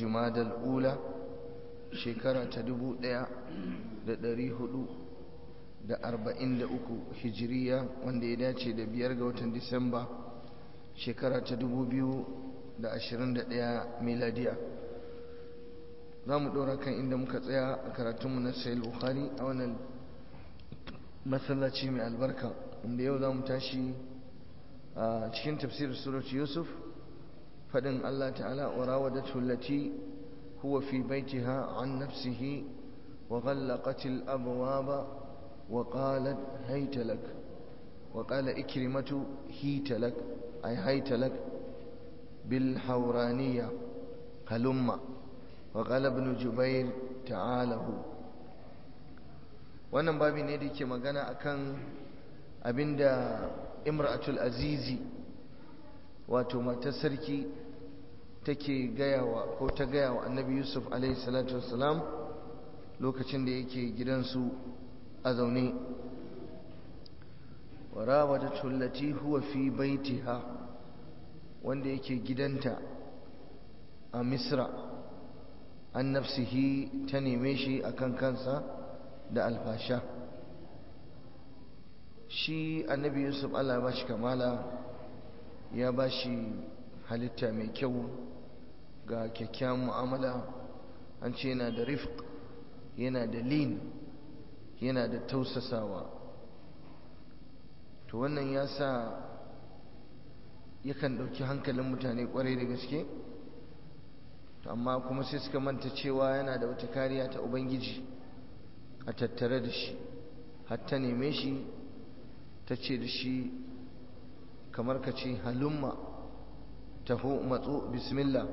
jumadal ula shekara ta dubu ɗaya da ɗari hudu da arba'in da uku hijiriya wanda ya dace da biyar ga watan disamba shekara ta dubu biyu da ashirin da ɗaya miladiya za mu ɗora kan inda muka tsaya a karatunmu na sayil bukhari a wannan masallaci mai albarka inda yau za mu tashi a cikin tafsirin surat yusuf faɗin allah ta'ala wa rawadatu allati huwa fi baitiha an nafsihi wa ghallaqat al-abwaba wa qalat hayta lak wa qala ikrimatu hita lak ay hayta lak bil hawraniyya halumma wa qala ibn jubair ta'alahu wannan babi ne da yake magana akan abinda imra'atul azizi wato matar sarki take gayawa ko ta gayawa annabi yusuf alaihi salatu wassalam lokacin da yake gidansu a zaune warawadatu allati huwa fi baitiha wanda yake gidanta a misra an nafsihi ta neme shi akan kansa da alfasha shi annabi yusuf allah ba shi kamala ya ba shi halitta mai kyau ga kyakkyawan mu'amala an ce yana da rifq yana da lin yana da tausasawa to wannan ya sa yakan ɗauki hankalin mutane ƙwarai da gaske amma kuma sai suka manta cewa yana da wata kariya ta ubangiji a tattare da shi hatta neme shi ta ce da shi kamar ka ce halumma taho matso bismillah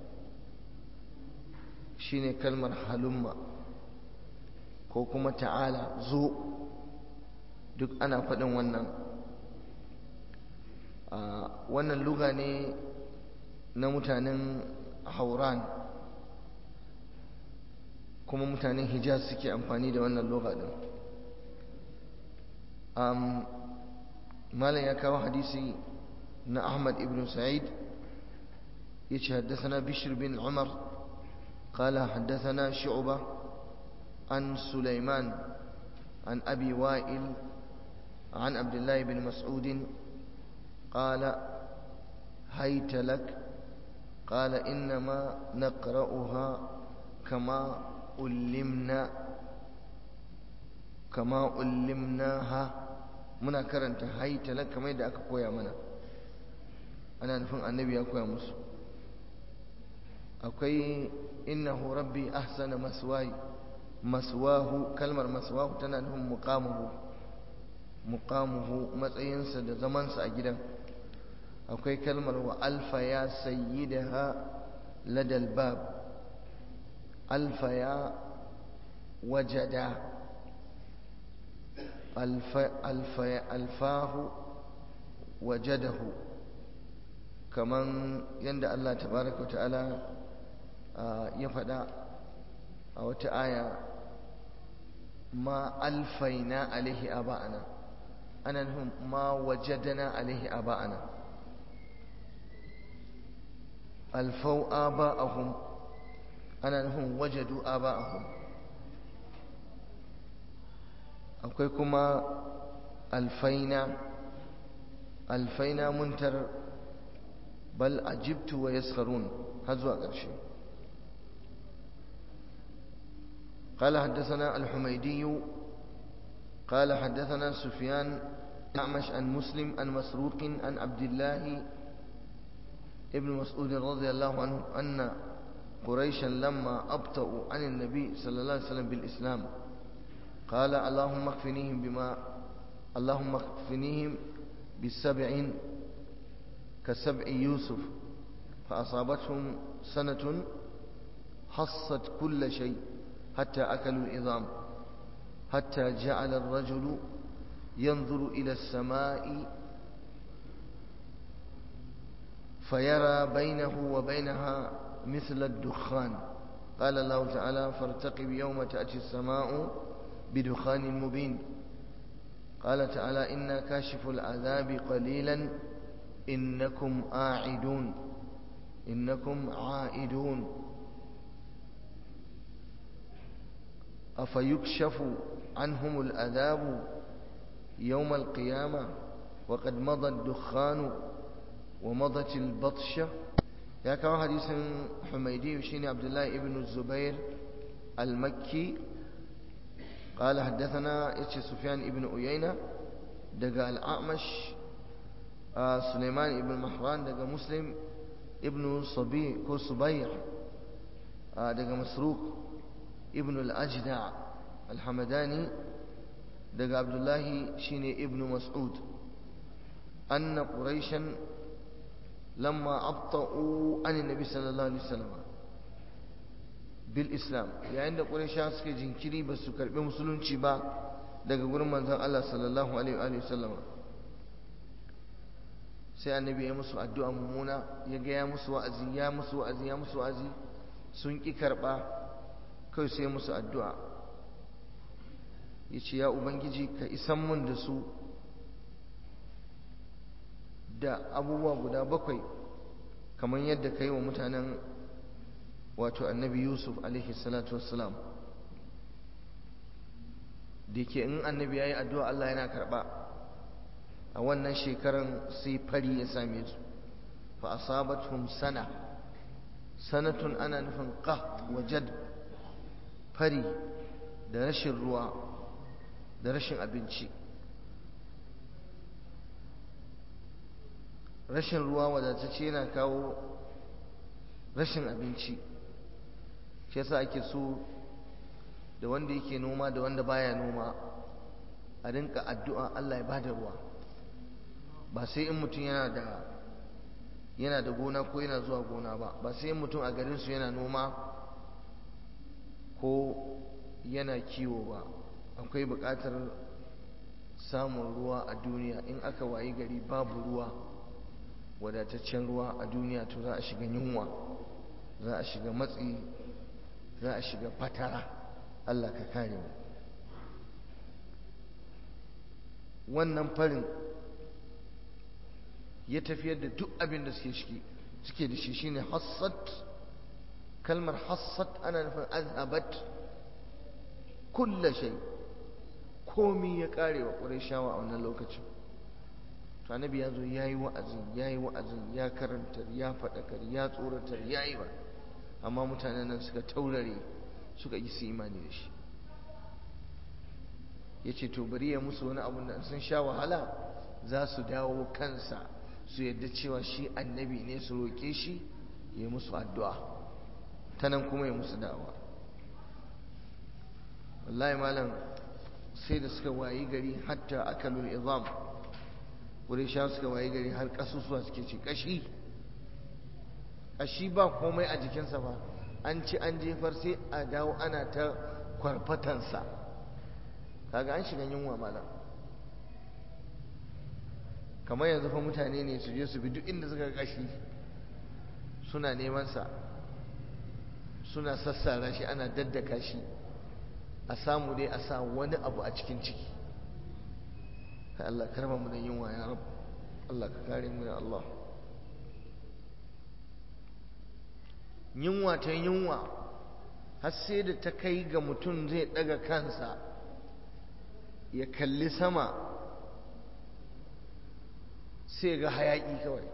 shine kalmar halumma ko kuma ta'ala zo duk ana faɗin wannan wannan luga ne na mutanen hauran kuma mutanen hijaz suke amfani da wannan luga din malam ya kawo hadisi na ahmad ibn sa'id yace haddathana bishr bin umar qala haddathana shu'ba an sulaiman an abi wa'il an abdullah ibn mas'ud qala hayta lak qala inma naqra'uha kama ullimna kama ullimnaha muna karanta haitala kamar da aka koya mana ana nufin annabi ya koya musu akwai innahu rabbi ahsana maswai maswahu kalmar maswahu tana nufin muqamuhu muqamuhu matsayinsa da zamansa a gidan akwai kalmar wa alfa ya sayyidaha ladal bab alfa ya wajada alfahu wajadahu kaman yadda Allah tabaraka wa ta'ala ya faɗa a wata aya ma alfaina alaihi aba'ana ana nufin ma wajadana alaihi aba'ana alfau aba'ahum ana nufin wajadu aba'ahum akwai kuma alfaina alfaina muntar bal ajibtu wa yaskharun har zuwa ƙarshe قال حدثنا الحميدي قال حدثنا سفيان أعمش عن مسلم عن مسروق عن عبد الله ابن مسعود رضي الله عنه أن قريشا لما أبطأوا عن النبي صلى الله عليه وسلم بالإسلام قال اللهم اكفنيهم بما اللهم اكفنيهم بسبع كسبع يوسف فأصابتهم سنة حصت كل شيء حتى أكلوا العظام حتى جعل الرجل ينظر إلى السماء فيرى بينه وبينها مثل الدخان قال الله تعالى فارتقب يوم تأتي السماء بدخان مبين قال تعالى إنا كاشف العذاب قليلا إنكم آعدون إنكم عائدون أفيكشف عنهم الأذاب يوم القيامة وقد مضى الدخان ومضت البطشة يا كما حديث حميدي وشين عبد الله ابن الزبير المكي قال حدثنا اتش سفيان ابن أيينة دقى الأعمش آه سليمان ابن محران دقى مسلم ابن صبي كو صبيح آه دقى مسروق ابن الأجدع الحمداني دقى عبد الله شيني ابن مسعود أن قريشا لما أبطأوا عن النبي صلى الله عليه وسلم بالإسلام يعني قريشا سكي جنكري بس كربي مسلون با daga gurin manzon Allah sallallahu alaihi wa sallam sai annabi ya musu addu'a mummuna ya ga ya musu wa'azi ya musu wa'azi ya musu wa'azi sun ki karba kai sai musu addu'a yace ya ubangiji ka isan mun da su da abubuwa guda bakwai kamar yadda ka yi wa mutanen wato annabi yusuf alaihi salatu wassalam da ke in annabi ya yi addu'a Allah yana karɓa a wannan shekaran sai fari ya same su fa asabatuhum sana sanatun ana nufin qah wa jad fari da rashin ruwa da rashin abinci rashin ruwa wadatacce yana kawo rashin abinci shi yasa ake so da wanda yake noma da wanda baya noma a rinka addu'a Allah ya bada ruwa ba sai in mutum yana da yana da gona ko yana zuwa gona ba ba sai in mutum a garin su yana noma ko yana kiwo ba akwai buƙatar samun ruwa a duniya in aka wayi gari babu ruwa wadataccen ruwa a duniya to za a shiga yunwa za a shiga matsi za a shiga fatara Allah ka kare mu wannan farin ya tafiyar da duk abin da suke shi suke da shi shine hassat kalmar hassat ana nufin azhabat kulla shay komi ya kare wa qurayshawa a wannan lokacin to annabi ya zo ya yi wa'azin ya yi wa'azin ya karantar ya faɗakar ya tsoratar ya yi ba amma mutanen nan suka taurare suka yi su imani da shi ya ce to bari ya musu wani abu da sun sha wahala za su dawo kansa su yadda cewa shi annabi ne su roƙe shi ya musu addu'a ta nan kuma ya musu da'awa wallahi malam sai da suka wayi gari hatta akalul izam wurin sha suka wayi gari har ƙasusuwa suke ce ƙashi ƙashi ba komai a jikinsa ba an ci an jefar sai a dawo ana ta kwarfatansa kaga an shiga yunwa malam kamar yanzu fa mutane ne su je su bi duk inda suka ƙashi suna neman sa suna sassara shi ana daddaka shi a samu dai a sa wani abu a cikin ciki ka Allah karma mu da yunwa ya rab Allah ka kare mu ya Allah yunwa ta yunwa har sai da ta kai ga mutum zai daga kansa ya kalli sama sai ga hayaki kawai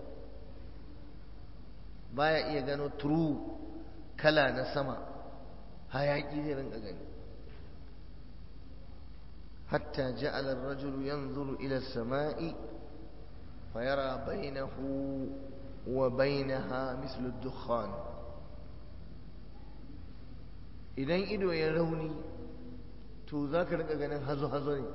baya iya gano true kala na sama hayaki zai rinka gani حتى جعل الرجل ينظر إلى السماء فيرى بينه وبينها مثل الدخان idan ido ya rauni to za ka rika ganin hazo-hazo ne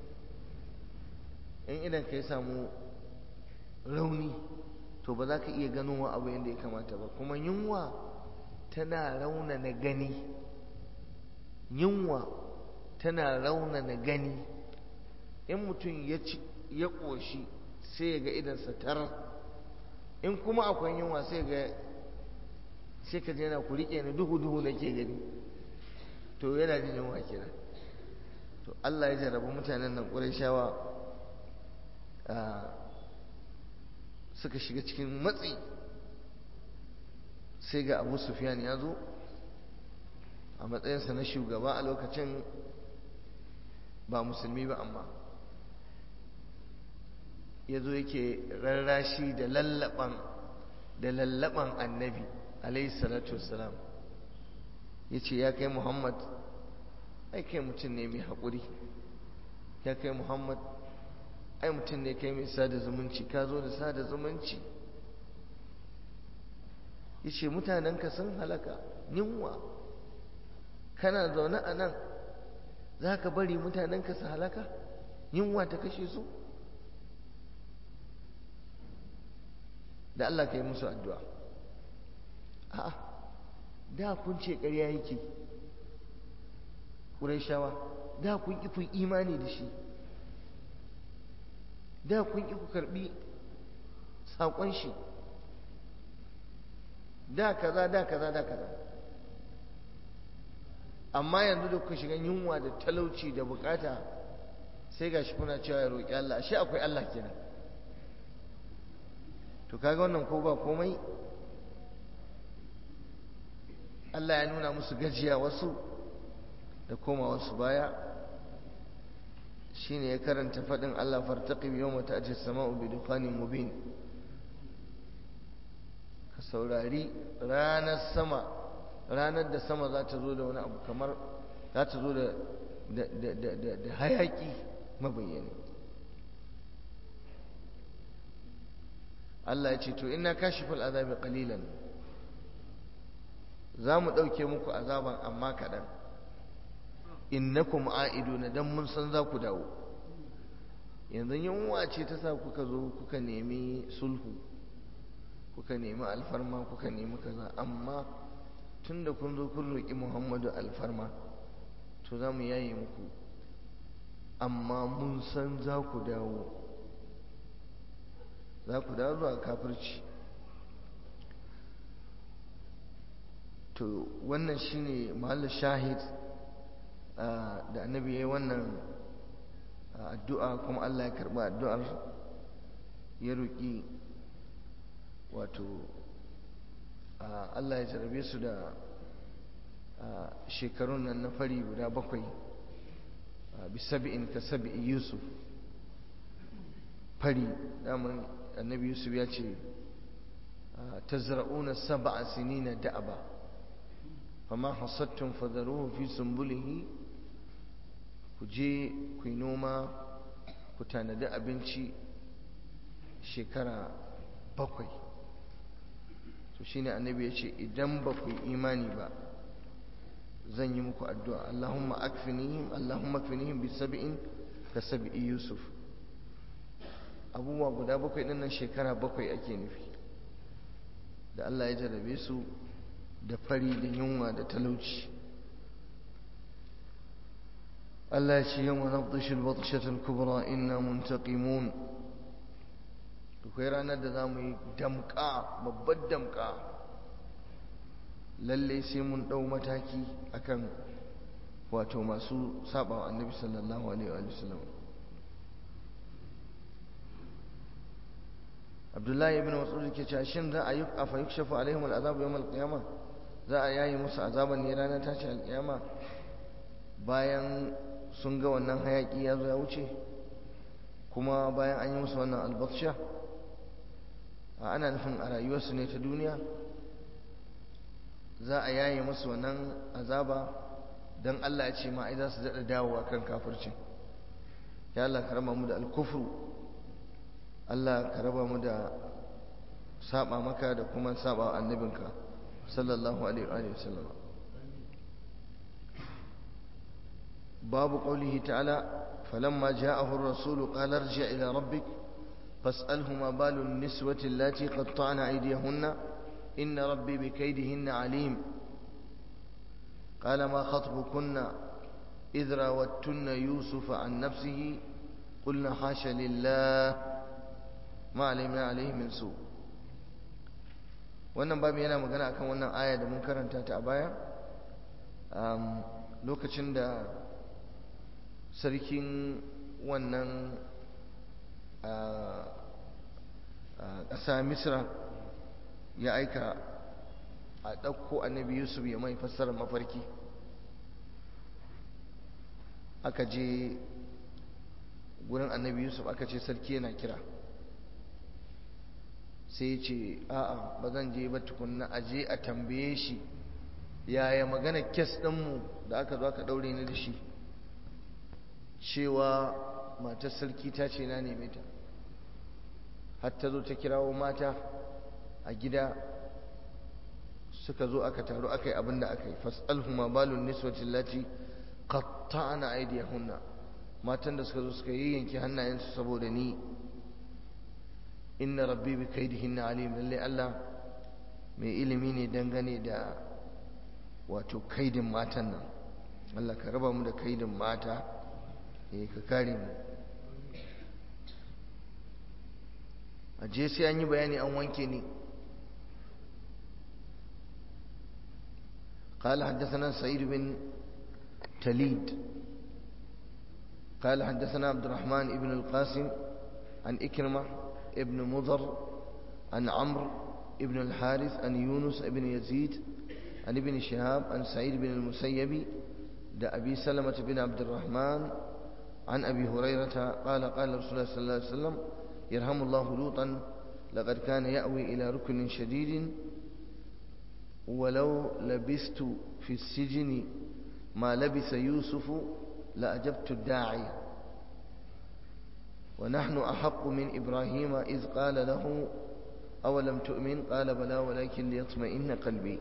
in idan ka yi samu rauni to ba za ka iya ganowa abu yadda ya kamata ba kuma yunwa tana raunana gani yunwa tana raunana gani in mutum ya ci ya ƙoshi sai ya ga idansa tar in kuma akwai yunwa sai ga sai ka je na ku riƙe ni duhu duhu nake gani to yana jin yunwa kenan to Allah ya jarrabu mutanen nan Qurayshawa suka shiga cikin matsi sai ga Abu Sufyan ya zo a matsayinsa na shugaba a lokacin ba musulmi ba amma ya zo yake rarrashi da lallaban da lallaban annabi alaihi salatu wassalam ya ce ya kai muhammad ai kai mutum ne mai haƙuri ya kai muhammad ai mutum ne kai mai sada zumunci ka zo da sada zumunci ya ce mutanenka sun halaka yunwa kana zaune a nan za ka bari mutanenka su halaka yunwa ta kashe su da Allah ka yi musu addu'a a'a da kun ce ƙarya yake ƙuraishawa da kun ƙi kun imani da shi da kun ƙi ku karɓi saƙon shi da kaza da kaza da kaza amma yanzu da kuka shiga yunwa da talauci da bukata sai gashi kuna cewa ya roƙi Allah shi akwai Allah kenan to kaga wannan ko ba komai Allah ya nuna musu gajiya wasu da koma wasu baya shine ya karanta faɗin Allah fartaqib yawma ta'ti as-sama'u bi dukhanin mubin ka saurari ranar sama ranar da sama za ta zo da wani abu kamar za ta zo da hayaki mabayyani Allah ya ce to ina kashiful azabi qalilan za mu ɗauke muku azaban amma kaɗan innakum a'iduna dan mun san za ku dawo yanzu yunwa ce ta sa kuka zo kuka nemi sulhu kuka nemi alfarma kuka nemi kaza amma tun da kun zo kun roƙi muhammadu alfarma to za mu yaye muku amma mun san za ku dawo za ku dawo zuwa kafirci to wannan shine mahallin shahid da annabi ya yi wannan addu'a kuma Allah ya karɓi addu'ar ya roƙi wato Allah ya jarabe su da shekarun nan na fari guda bakwai bisabi'in ka sabi'i yusuf fari daman annabi yusuf ya ce tazra'una sab'a sinina da'aba fama hasattun fadaruhu fi sumbulihi ku je ku yi noma ku tanadi abinci shekara bakwai to shine annabi ya ce idan ba ku yi imani ba zan yi muku addu'a Allahumma akfinihim Allahumma akfinihim bi sab'in ka sab'i Yusuf abubuwa guda bakwai ɗin nan shekara bakwai ake nufi da Allah ya jarabe su da fari da yunwa da talauci Allah ya ce yawan nabdishil batshatul kubra inna muntaqimun akwai ranar da za mu yi damka babbar damka lalle sai mun ɗau mataki akan wato masu saba wa annabi sallallahu alaihi wa sallam abdullahi ibn mas'ud ke cewa shin za a yi afa yukshafu alaihim al'azab yawm al-qiyamah za a yayi musu azaban ne ranar tashi al-qiyama bayan sun ga wannan hayaki ya zo ya wuce kuma bayan an yi musu wannan albatsha ana nufin a rayuwarsu ne ta duniya za a yaye musu wannan azaba don Allah ya ce ma ai za su daɗa dawowa kan kafircin ya Allah ka raba mu da alkufru Allah ka raba mu da saba maka da kuma saba annabinka sallallahu alaihi wa sallam babu qaulihi ta'ala falamma ja'ahu ar-rasul qala irji' ila rabbik فاسأله ما بال النسوة التي قطعن أيديهن إن ربي بكيدهن عليم قال ما خطبكن إذ راوتن يوسف عن نفسه قلنا حاش لله ما علمنا عليه من سوء wannan babu yana magana akan wannan aya da mun karanta ta a baya lokacin da sarkin wannan ƙasa misra ya aika a ɗauko annabi yusuf ya mai fassarar mafarki aka je gurin annabi yusuf aka ce sarki yana kira sai ya ce a'a ba zan je ba tukunna a je a tambaye shi yaya magana kes ɗinmu da aka zo aka ɗaure ni da shi cewa matar sarki ta ce na neme ta har ta zo ta kirawo mata a gida suka zo aka taru aka yi abin da aka yi fas'alhuma balun niswatin lati qatta'na aydiyahunna matan da suka zo suka yi yanke hannayensu saboda ni inna rabbi bi kaidihinna alim lalle Allah mai ilimi ne dangane da wato kaidin matan nan Allah ka raba mu da kaidin mata eh ka kare mu a je sai an yi bayani an wanke ni قال حدثنا سعيد بن تليد قال حدثنا عبد الرحمن بن القاسم عن إكرمة ابن مضر عن عمرو ابن الحارث عن يونس بن يزيد عن ابن شهاب عن سعيد بن المسيب دا أبي سلمة بن عبد الرحمن عن أبي هريرة قال قال رسول الله صلى الله عليه وسلم يرحم الله لوطا لقد كان يأوي إلى ركن شديد ولو لبست في السجن ما لبس يوسف لأجبت الداعي ونحن أحق من إبراهيم إذ قال له أولم تؤمن قال بلى ولكن ليطمئن قلبي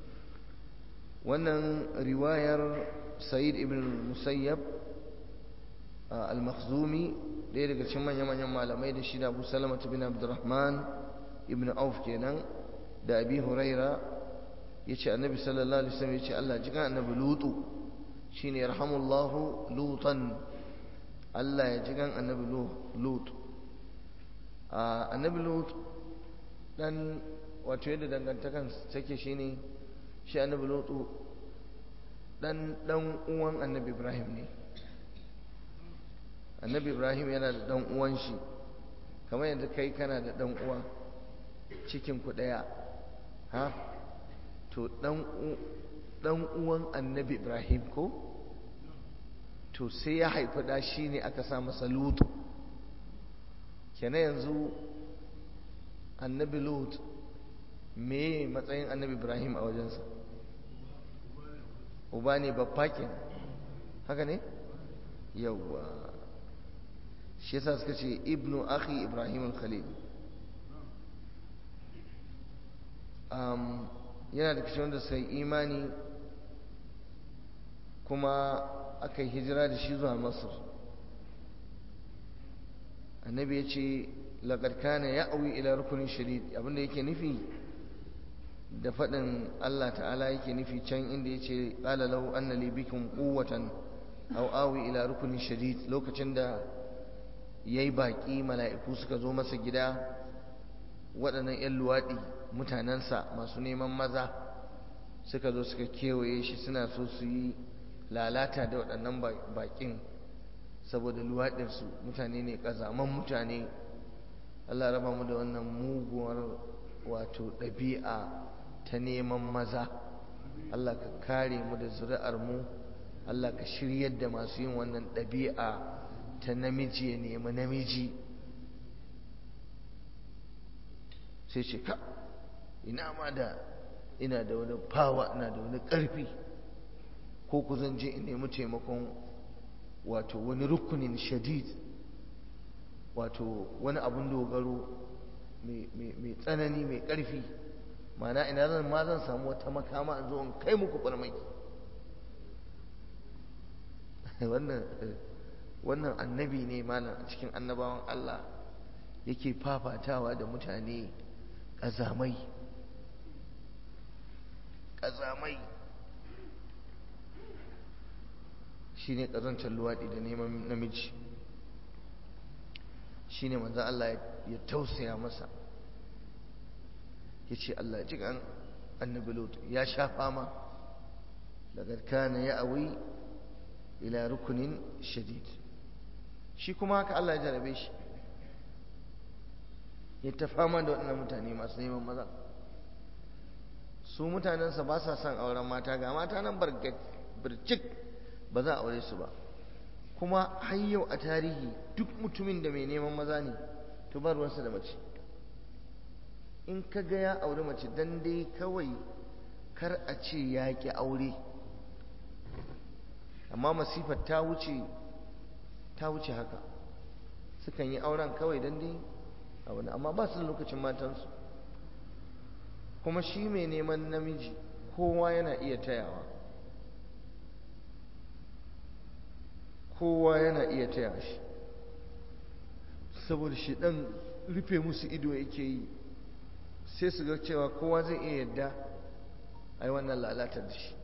wannan riwayar sa'id ibn musayyab al-makhzumi ɗaya daga cikin manya-manyan malamai da shi da abu salamatu bin abdurrahman ibn auf kenan da abi huraira ya ce annabi sallallahu alaihi wasallam ya ce allah jikan annabi lutu shine yarhamullahu lutan allah ya jikan annabi lut annabi lut dan wato yadda dangantakan take shine shi annabi lutu dan dan uwan annabi ibrahim ne annabi ibrahim yana da dan uwan shi kamar yadda kai kana da dan uwa cikin ku daya ha to dan dan uwan annabi ibrahim ko to sai ya haifi da shi ne aka sa masa lutu kenan yanzu annabi lut me matsayin annabi ibrahim a wajensa uba ne babba kenan haka ne yawwa shi yasa suka ce ibnu akhi ibrahim al-khalil um, yana da kashe wanda sai imani kuma aka yi hijira da shi zuwa masar annabi ya ce laƙar kana ya awi ila rukunin shadid abinda yake nufi da faɗin Allah ta'ala yake nufi can inda ya ce ƙala lau anna li bikum quwwatan aw awi ila rukunin shadid lokacin da yayi baki mala'iku suka zo masa gida waɗannan 'yan luwaɗi mutanensa masu neman maza suka zo suka kewaye shi suna so su yi lalata da waɗannan baƙin saboda luwaɗinsu mutane ne ƙazaman mutane Allah raba mu da wannan muguwar wato ɗabi'a ta neman maza Allah ka kare mu da zuri'ar mu Allah ka shiryar da masu yin wannan ɗabi'a ta namiji ya nemi namiji sai ce ka ina ma da ina da wani fawa ina da wani ƙarfi ko ku zan je in nemi taimakon wato wani rukunin shadid wato wani abun dogaro mai tsanani mai ƙarfi mana ina zan ma zan samu wata makama in zo in kai muku farmaki wannan annabi ne malam a cikin annabawan Allah yake fafatawa da mutane ƙazamai ƙazamai shi ne ƙazantar luwaɗi da neman namiji shi ne manzan Allah ya tausaya masa ya ce Allah ji an annabi lot ya sha fama daga kana ya awi ila rukunin shadid shi kuma haka Allah ya jarabe shi ya ta fama da waɗannan mutane masu neman maza su mutanensa ba sa son auren mata ga mata nan birjik ba za a aure su ba kuma har yau a tarihi duk mutumin da mai neman maza ne to ba ruwansa da mace in ka ga ya auri mace dan dai kawai kar a ce ya ƙi aure amma masifar ta wuce ta wuce haka sukan yi auren kawai dan dai abu amma ba su da lokacin matansu kuma shi mai neman namiji kowa yana iya tayawa kowa yana iya taya shi saboda shi dan rufe musu ido yake yi sai su ga cewa kowa zai iya yadda a yi wannan lalatar da shi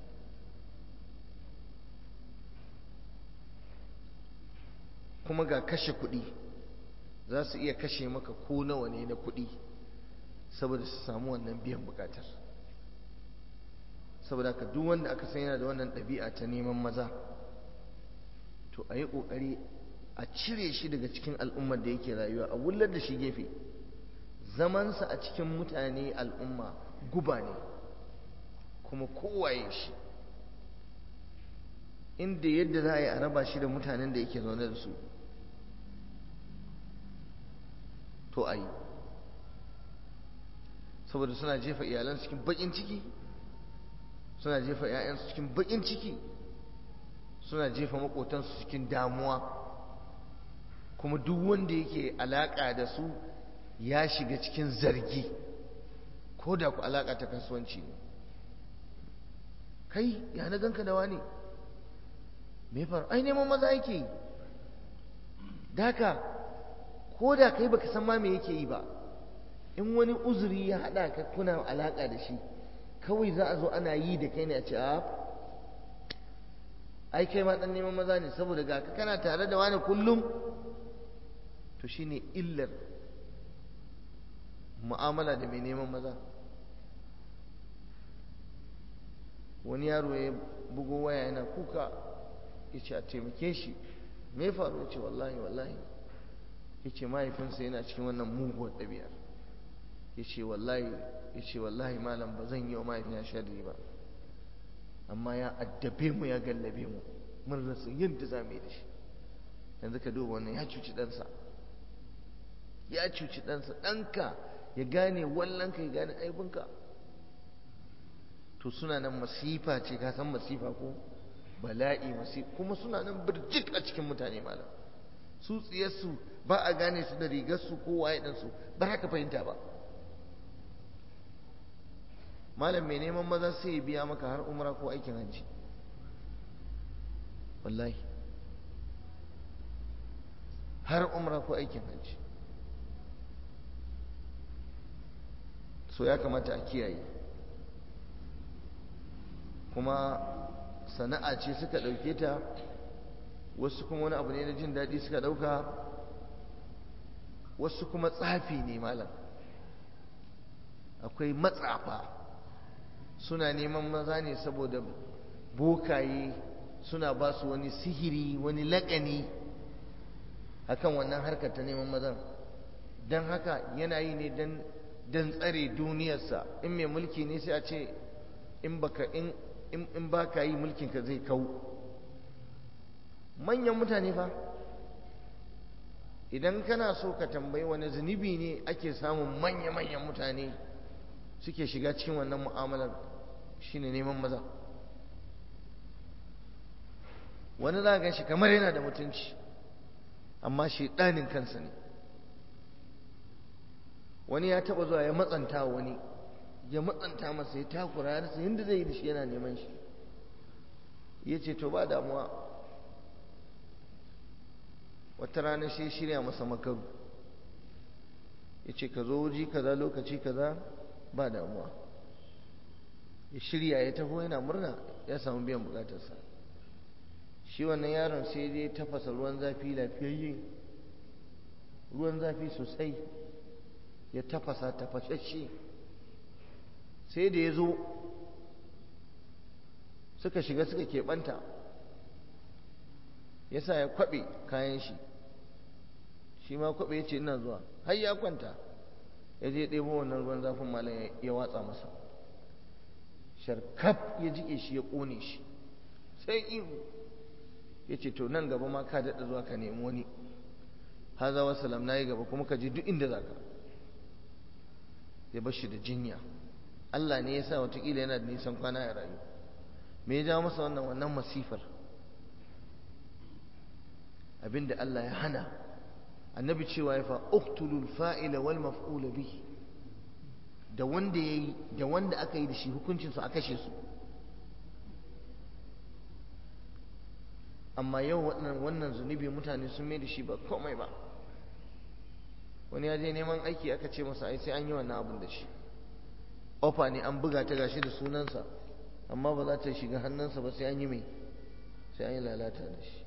kuma ga kashe kuɗi za su iya kashe maka ko nawa ne na kuɗi saboda su samu wannan biyan bukatar saboda ka duk wanda aka san yana da wannan ɗabi'a ta neman maza to a yi ƙoƙari a cire shi daga cikin al'ummar da yake rayuwa a wullar da shi gefe zamansa a cikin mutane al'umma guba ne kuma kowaye shi inda yadda za a yi a raba shi da mutanen da yake zaune da su to a yi saboda suna jefa iyalansu cikin baƙin ciki suna jefa 'ya'yansu cikin baƙin ciki suna jefa maƙotansu cikin damuwa kuma duk wanda yake alaƙa da su ya shiga cikin zargi ko da ku alaƙa ta kasuwanci ne kai ya na ganka da wani me faru ai neman maza yake yi daka ko da kai baka san ma me yake yi ba in wani uzuri ya haɗa ka kuna alaƙa da shi kawai za a zo ana yi da kai ne a ce a ai kai ma ɗan neman maza ne saboda ga ka kana tare da wani kullum to shine illar mu'amala da mai neman maza wani yaro ya bugo waya yana kuka ya ce a taimake shi me faru ya ce wallahi wallahi ya ce mahaifinsa yana cikin wannan muguwar ɗabi'ar ya ce wallahi ya ce wallahi malam ba zan yi wa mahaifina sharri ba amma ya addabe mu ya gallabe mu mun rasa yadda za mu yi da shi yanzu ka duba wannan ya cuci ɗansa ya cuci ɗansa ɗanka ya gane wallanka ya gane aibinka to suna nan masifa ce ka san masifa ko bala'i masifa kuma suna nan birjik a cikin mutane malam su tsiyarsu ba a gane su da rigarsu ko waye ɗansu ba haka fahimta ba malam mai neman maza sai ya biya maka har umra ko aikin hajji wallahi har umra ko aikin hajji so ya kamata a kiyaye kuma sana'a ce suka ɗauke ta wasu kuma wani abu ne na jin daɗi suka ɗauka wasu kuma tsafi ne malam akwai matsafa suna neman maza ne saboda bokaye suna ba su wani sihiri wani laƙani akan wannan harkar ta neman mazan don haka yana yi ne don tsare duniyarsa in mai mulki ne sai a ce in baka in in baka yi mulkinka zai kau manyan mutane fa idan kana so ka tambayi wani zunubi ne ake samun manya-manyan mutane suke shiga cikin wannan mu'amalar shine neman maza wani za gan shi kamar yana da mutunci amma shi ɗanin kansa ne wani ya taɓa zuwa ya matsanta wani ya matsanta masa ya takura ya rasa yadda zai yi da shi yana neman shi ya ce to ba damuwa wata rana sai shirya masa makaru ya ce ka zo wuji kaza lokaci kaza ba damuwa ya shirya ya taho yana murna ya samu biyan bukatarsa shi wannan yaron sai dai tafasa ruwan zafi lafiyayye ruwan zafi sosai ya tafasa tafashashe sai da ya zo suka shiga suka keɓanta ya sa ya kwaɓe kayan shi shi ma kwaɓe ya ce ina zuwa har ya kwanta ya je ɗebo wannan ruwan zafin malam ya watsa masa sharkaf ya jike shi ya ƙone shi sai ihu ya ce to nan gaba ma ka daɗa zuwa ka nemi wani haza wa salam na yi gaba kuma ka je duk inda za ka ya bar shi da jinya Allah ne ya sa watakila yana da nisan kwana ya rayu me ya jawo masa wannan wannan masifar abinda Allah ya hana annabi cewa ya fa uqtulul fa'ila wal maf'ula bihi da wanda yayi da wanda aka yi da shi hukuncin su a kashe su amma yau wannan wannan zunubi mutane sun mai da shi ba komai ba wani ya je neman aiki aka ce masa ai sai an yi wannan abin da shi ofa ne an buga ta gashi da sunansa amma ba za ta shiga hannunsa ba sai an yi mai sai an yi lalata da shi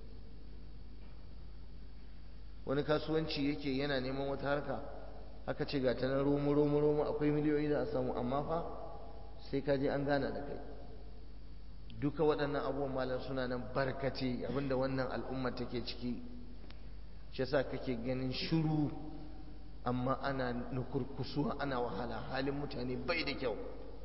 wani kasuwanci yake yana neman wata harka aka ce ga ta na romo romo romo akwai miliyoyi da a samu amma fa sai ka je an gana da kai duka waɗannan abubuwan malam suna nan barkace abinda wannan al'umma take ciki shi yasa kake ganin shiru amma ana nukurkusuwa ana wahala halin mutane bai da kyau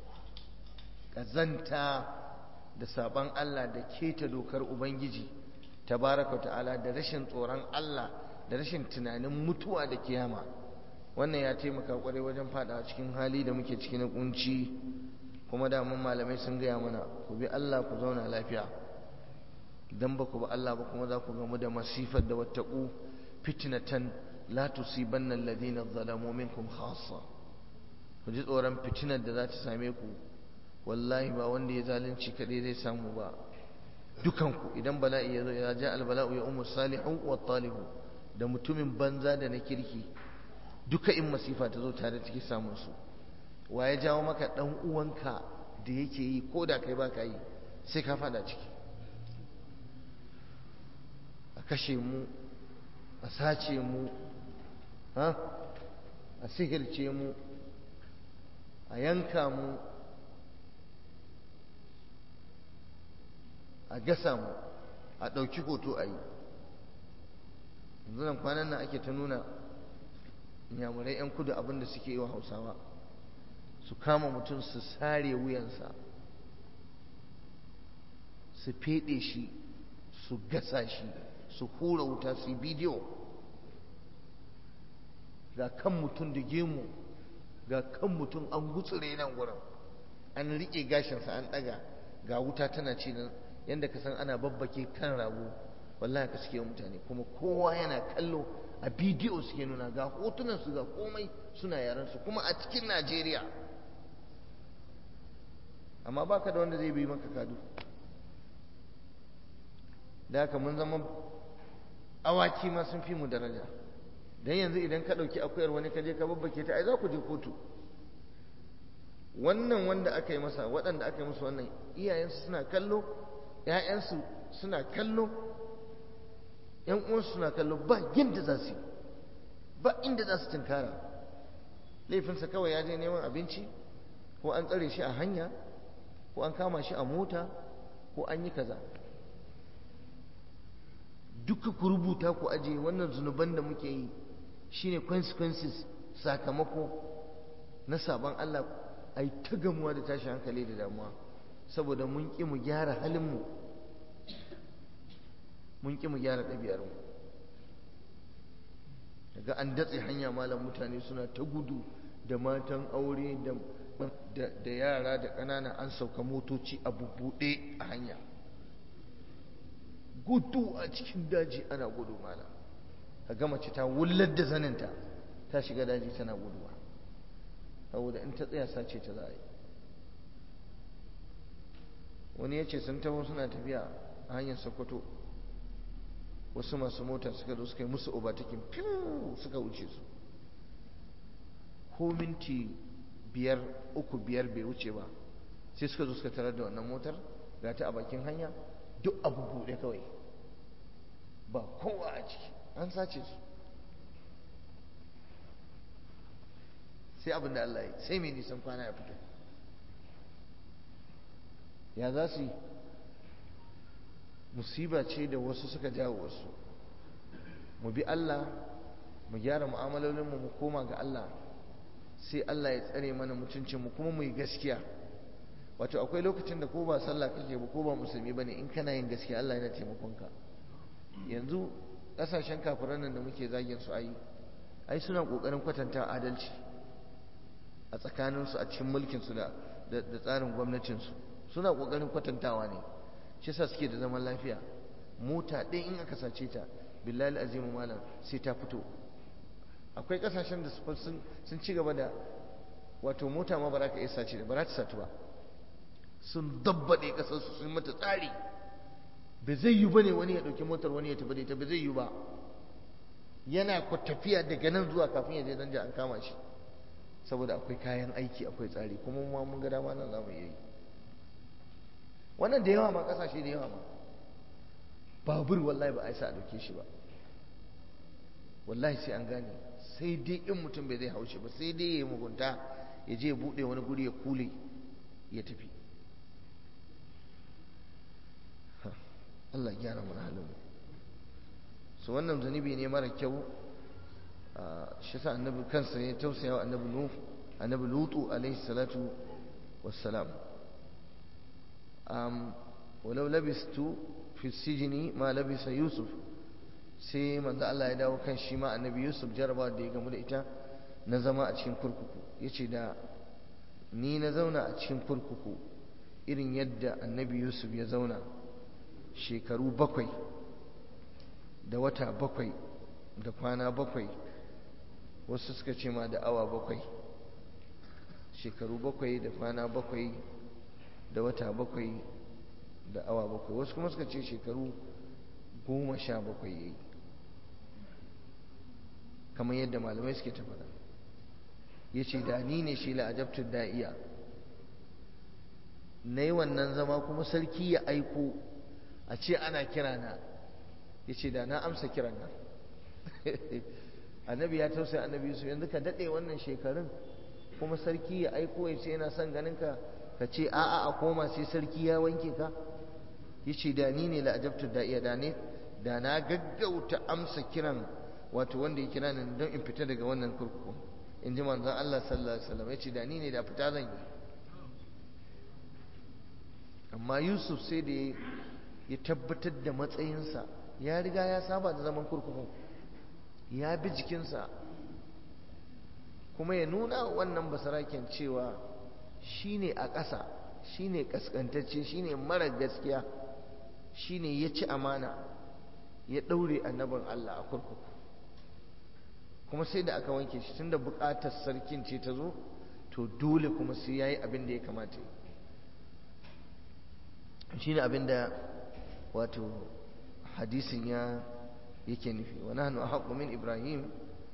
ƙazanta da saban Allah da keta dokar Ubangiji tabaraka ta'ala da rashin tsoron Allah da rashin tunanin mutuwa da kiyama wannan ya taimaka kwarai wajen fada cikin hali da muke ciki na kunci kuma da mun malamai sun gaya mana ku bi Allah ku zauna lafiya idan ba ku bi Allah ba kuma za ku gamu da masifar da wattaqu fitnatan la tusibanna alladhina zalamu minkum khassa ku ji tsoron fitinar da za ta same ku wallahi ba wanda ya zalunci kadai zai samu ba dukanku idan bala'i ya zo ya ja albala'u ya ummu salihu wa talibu da mutumin banza da na kirki duka in masifa ta zo tare take samun su wa ya jawo maka dan uwanka da yake yi ko da kai baka yi sai ka fada ciki a kashe mu a sace mu ha a sihirce mu a yanka mu a gasa mu a ɗauki hoto a yi yanzu nan kwanan nan ake ta nuna inyamurai 'yan kudu abinda suke yi wa hausawa su kama mutum su sare wuyansa su feɗe shi su gasa shi su hura wuta su yi bidiyo ga kan mutum da gemu ga kan mutum an gutsure nan wurin an riƙe gashinsa an ɗaga ga wuta tana ci nan yadda ka san ana babbake kan rago wallahi ka suke mutane kuma kowa yana kallo a bidiyo suke nuna ga hotunan su ga komai suna yaran su kuma a cikin Najeriya amma baka da wanda zai bi maka kadu da haka mun zama awaki ma sun fi mu daraja dan yanzu idan ka dauki akuyar wani ka je ka babbake ta ai za ku je kotu wannan wanda aka yi masa waɗanda aka yi musu wannan iyayensu suna kallo ‘ya'yansu suna kallo ‘yan uwansu suna kallo ba yadda za su ba inda za su tunkara laifinsa kawai ya je neman abinci ko an tsare shi a hanya ko an kama shi a mota ko an yi kaza duka ku rubuta ku aje wannan zunuban da muke yi shine consequences sakamako na sabon Allah ai ta gamuwa da tashi hankali da damuwa saboda mun ƙi mu gyara halinmu mun ƙi mu gyara ɗabi'armu daga an datse hanya malam mutane suna ta gudu da matan aure da yara da ƙanana an sauka motoci a bubbuɗe a hanya gudu a cikin daji ana gudu malam ka mace ta wullar da zaninta ta shiga daji tana guduwa saboda in ta tsaya sace ta za a yi wani ya ce sun taho suna tafiya a hanyar sokoto wasu masu mota suka zo suka yi musu obatakin fiw suka wuce su ko minti biyar uku biyar bai wuce ba sai suka zo suka tarar da wannan motar ga ta a bakin hanya duk abu buɗe kawai ba kowa a ciki an sace su sai abin da Allah ya sai mai nisan kwana ya fito ya za su yi musiba ce da wasu suka jawo wasu mu bi Allah mu gyara mu'amalolinmu mu koma ga Allah sai Allah ya tsare mana mutuncinmu kuma mu yi gaskiya wato akwai lokacin da ko ba sallah kake ba ko ba musulmi bane in kana yin gaskiya Allah yana taimakon ka yanzu kasashen kafiran nan da muke zagin su ai ai suna kokarin kwatanta adalci a tsakanin su a cikin mulkin su da da tsarin gwamnatin su suna kokarin kwatantawa ne shi yasa suke da zaman lafiya mota ɗaya in aka sace ta billahi azimu malam sai ta fito akwai kasashen da sun sun ci gaba da wato mota ma ba za ka iya sace da ba za ta satu ba sun dabbaɗe ƙasarsu sun mata tsari ba zai yi ba ne wani ya ɗauki motar wani ya tafi da ita ba zai yi ba yana ku tafiya daga nan zuwa kafin ya je danja an kama shi saboda akwai kayan aiki akwai tsari kuma ma mun ga dama nan za mu iya yi wannan da yawa ma ƙasashe da yawa ma babur wallahi ba a yi sa a ɗauke shi ba wallahi sai an gane sai dai in mutum bai zai haushe ba sai dai ya mugunta ya je ya buɗe wani guri ya kule ya tafi Allah gyara mana halin mu so wannan zunubi ne mara kyau shi sa annabi kansa ya tausaya wa annabi nuh annabi lutu alaihi salatu wassalam um walau labistu fi sijini ma labisa yusuf sai manzo Allah ya dawo kan shi ma annabi yusuf jaraba da ya gamu da ita na zama a cikin kurkuku yace da ni na zauna a cikin kurkuku irin yadda annabi yusuf ya zauna shekaru bakwai da wata bakwai da kwana bakwai wasu suka ce ma da awa bakwai shekaru bakwai da kwana bakwai da wata bakwai da awa bakwai wasu kuma suka ce shekaru goma sha bakwai ya yi kamar yadda malamai suke ta faɗa ya ce da ni ne shi la'ajabtun da'iya na yi wannan zama kuma sarki ya aiko a ce ana kira na ya ce da na amsa kiran nan annabi ya tausaya annabi yusuf yanzu ka daɗe wannan shekarun kuma sarki ya aiko ya ce yana son ganin ka ka ce a'a a koma sai sarki ya wanke ka ya ce da ni ne la'ajabtu da iya da ne da na gaggauta amsa kiran wato wanda ya kira ni don in fita daga wannan kurkuku in ji manzon Allah sallallahu alaihi wasallam ya ce da ni ne da fita zan yi amma Yusuf sai da ya tabbatar da matsayinsa ya riga ya saba da zaman kurkuku ya bi jikinsa kuma ya nuna wannan basaraken cewa shine a ƙasa shine kaskantacce shine mara gaskiya shine ya ci amana ya ɗaure annabin Allah a kurkuku kuma sai da aka wanke shi tunda buƙatar sarkin ce ta zo to dole kuma sai yayi abin da ya kamata shine abin da wato hadisin ya yake nufi wa nahnu ahqqu min ibrahim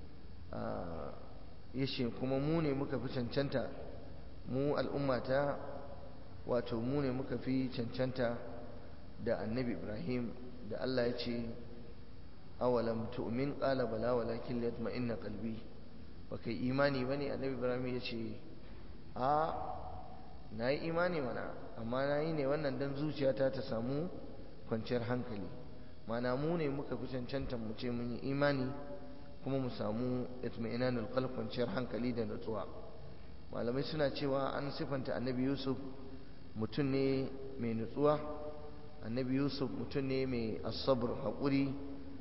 yace kuma mu ne muka fi cancanta mu al'ummata wato mu ne muka fi cancanta da annabi ibrahim da Allah ya ce awalam tu'min qala bala walakin liyatma'inna qalbi baka imani bane annabi ibrahim ya ce a nayi imani mana amma nayi ne wannan dan zuciyata ta samu kwanciyar hankali mana mu ne muka fi cancanta mu ce mun yi imani kuma mu samu itma'inanul qalb kwanciyar hankali da nutsuwa malamai suna cewa an sifanta annabi yusuf mutum ne mai nutsuwa annabi yusuf mutum ne mai asabar haƙuri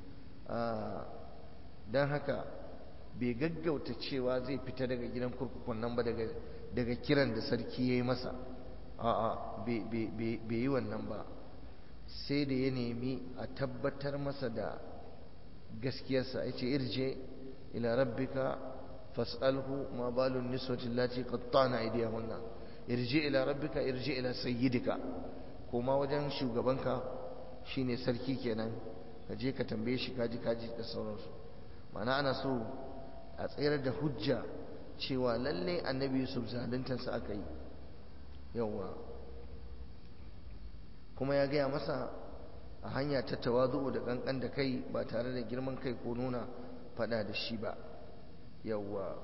don haka bai gaggauta cewa zai fita daga gidan kurkukun nan ba daga kiran da sarki ya yi masa a'a bai yi wannan ba sai da ya nemi a tabbatar masa da gaskiyarsa ya ce irje ila rabbika fas'alhu ma balun niswatin lati qattana aydiyahunna irje ila rabbika irje ila sayyidika koma wajen shugabanka shine sarki kenan ka je ka tambaye shi kaji kaji da sauransu ma'ana ana so a tsayar da hujja cewa lalle annabi yusuf zaluntarsa aka yi yawwa kuma ya gaya masa a hanya ta tawazu'u da kankan da kai ba tare da girman kai ko nuna fada da shi ba yawwa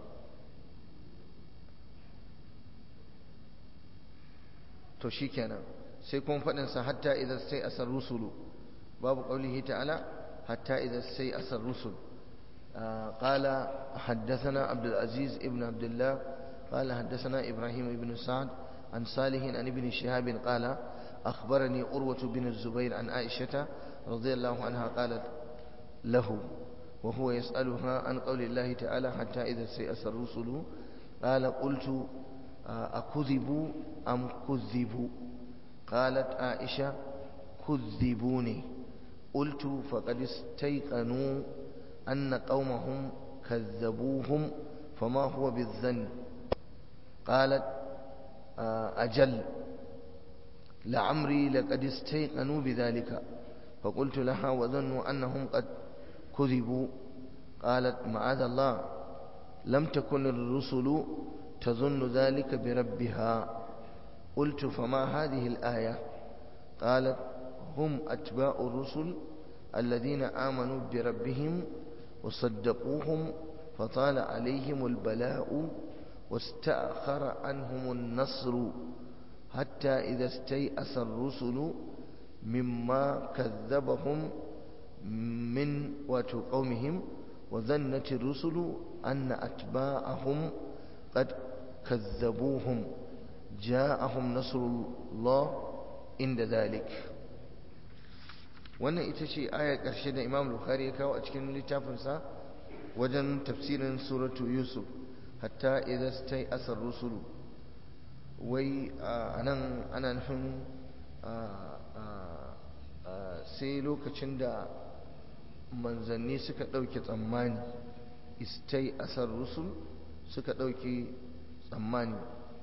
to shikenan sai kuma faɗinsa hatta idan sai asar rusulu babu ƙaulihi ta'ala hatta idan sai asar rusul قال حدثنا عبد العزيز ابن عبد الله قال حدثنا إبراهيم بن سعد عن صالح عن ابن شهاب قال أخبرني أروة بن الزبير عن عائشة رضي الله عنها قالت له وهو يسألها عن قول الله تعالى حتى إذا سيأس الرسل قال قلت أكذبوا أم كذبوا قالت عائشة كذبوني قلت فقد استيقنوا أن قومهم كذبوهم فما هو بالظن قالت أجل لعمري لقد استيقنوا بذلك فقلت لها وظنوا أنهم قد كذبوا قالت معاذ الله لم تكن الرسل تظن ذلك بربها قلت فما هذه الآية قالت هم أتباع الرسل الذين آمنوا بربهم وصدقوهم فطال عليهم البلاء واستأخر عنهم النصر حتى إذا استيأس الرسل مما كذبهم من قومهم وظنت الرسل أن أتباعهم قد كذبوهم جاءهم نصر الله عند ذلك wannan ita ce ayar ƙarshe da imam bukhari ya kawo a cikin littafinsa wajen tafsirin suratu yusuf hatta idan stai asar rusulu wai a nan ana nufin sai lokacin da manzanni suka ɗauke tsammani istai asar rusul suka ɗauke tsammani